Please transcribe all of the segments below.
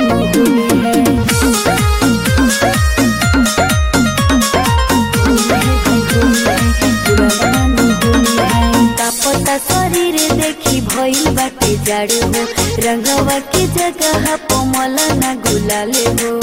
में होली है पता शरीर देखी भइल बाटे जाड़ हो रंगवा के जगह पमल न गुलाले हो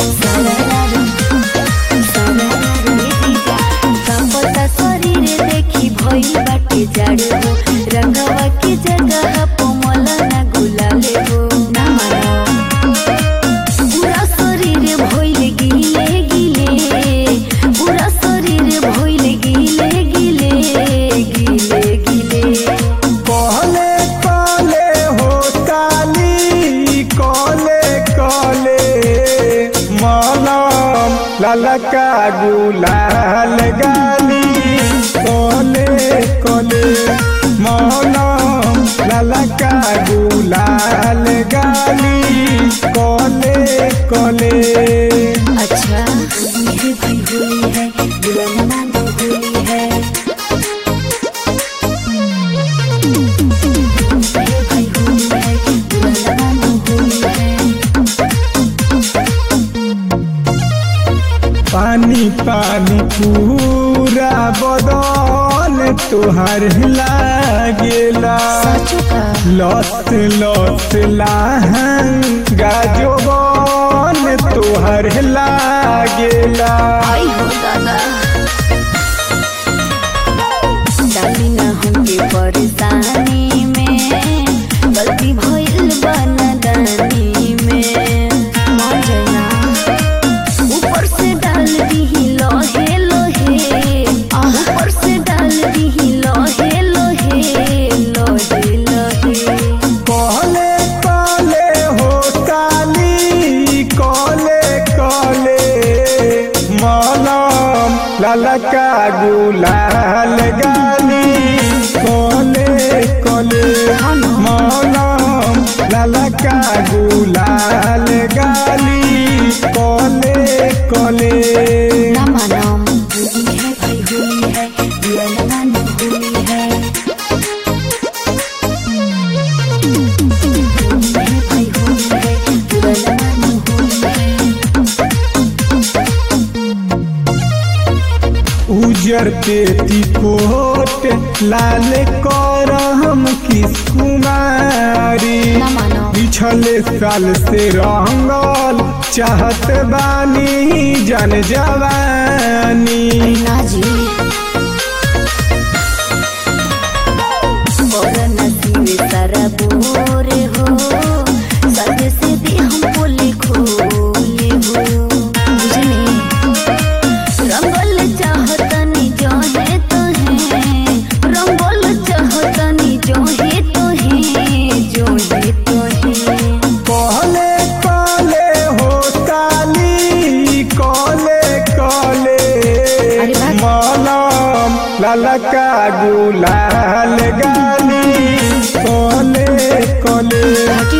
पता शरीर देखी भइल बाटे जाड़ हो रंगवा के जगह पमल न गुलाले हो ना मानो पूरा शरीर भइल गिले गिले पूरा शरीर भइल गिले गिले गिले गिले कहले कहले हो काली कहले कहले मलम ललका गुलाल गाली कहले कहले मलम ललका गुलाल गाली कहले कहले अच्छा होली है भाई होली है दुल्हन मानो होली है होली है भाई होली है दुल्हन मानो होली है पानी पानी पूरा बदन तुहार लागेला सचो का लत लत लाहन गाजोबन तुहर लागेला आई हो दादा डाली ना हमके परेशानी में गलती भइल बनदानी में मर जाना ऊपर से डाल दी लोहे लोहे ऊपर से डाल दी लोहे लोहे लोहे लोहे कहले कहले हो काली कहले कहले मलम ललका गुलाल गाली कहले कहले मलम ललका गुलाल गाली कहले कहले ना मानम होली है भाई होली है दिया ना मानो होली है होली है भाई होली है दिया ना मानो होली है उजर पेटी कोट लाल करम किस कुमारी ना मानो पिछले साल से रंगल चाहत बानी जन जवानी ना जी और नसीब सारा बोरे हो सद से भी हम बोले खोले हो बुझनी रंगल चाहतनी जो है तो है रंगल चाहतनी जो है तो है जो है तो है कहले कहले हो काली कहले कहले अरे वाह। मलम ललका गुलाल गाली कहले कहले हटी